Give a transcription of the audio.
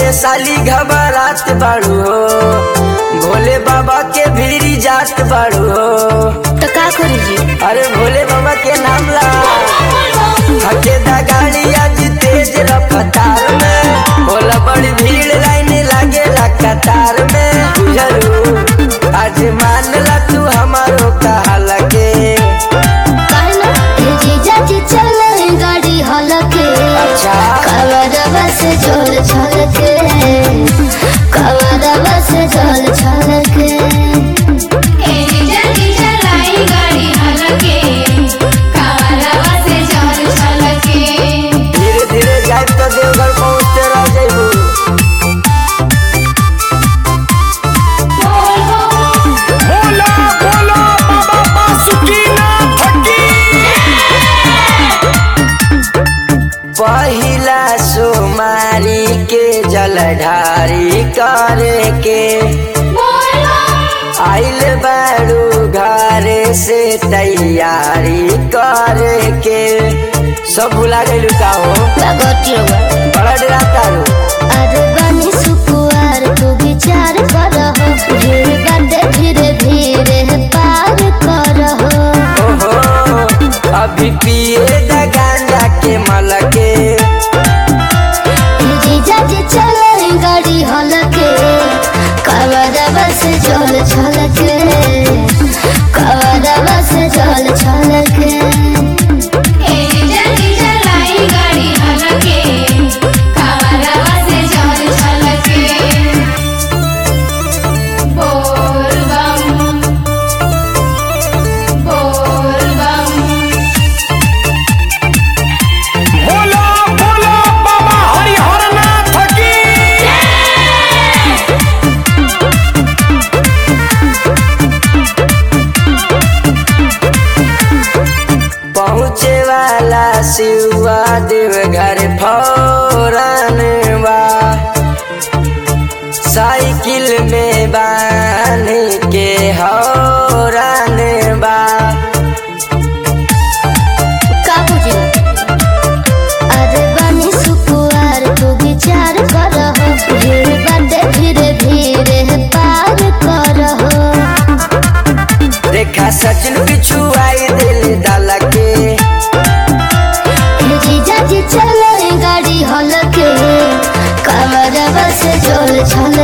साली घबरात बाड़ू हो भोले बाबा के भीरी जात बाड़ू हो तो का करी जी अरे भोले बाबा के नाम ला हके दा गाड़ी आज तेज रफ्तार में होला बड़ी भीड़ लाइन लागेला कतार में बुझलू आज मान ला तू हमारो कहला के काहे ना ए जीजा जी चले गाड़ी हलके अच्छा कवरवा से झोल छलके कवरवा से झोल छलके जल्दी चलाई गाड़ी हलके कावरवा से जल छलके धीरे धीरे जाए तो देवघर पहुँचते रह जाइबू बोला बोला बाबा बासुकीनाथ की पहिला सोमारी के जलधारी करे के आइल बारू घरे से तैयारी करे के सब भुला गइलू का हो लगोटी बड़ा डरा तारू अरे बनी सुकुआर तू विचार करहो भीड़ बाटे धीरे धीरे पार करहो ओहो अभी पिए द गांजा के मलके जीजा जी चले गाड़ी हलके कवरवा से झोल छलके कवरवा से झोल छलके जल्दी चलाई गाड़ी हलके कावरवा से जल छलके बोल बम बोल बम बोला बोला बाबा हरिहरनाथ की पहुँचे वाला शिवा देव घर फौरन बा साइकिल में बांध के हौरन बा काबूजी अरे बनी सुकुआर तू विचार करहो भीड़ बाटे धीरे धीरे पार करहो देखा सचिन पिछू आई दिल डाला के जीजा जी चले गाड़ी हलके कमरवा से झोल छल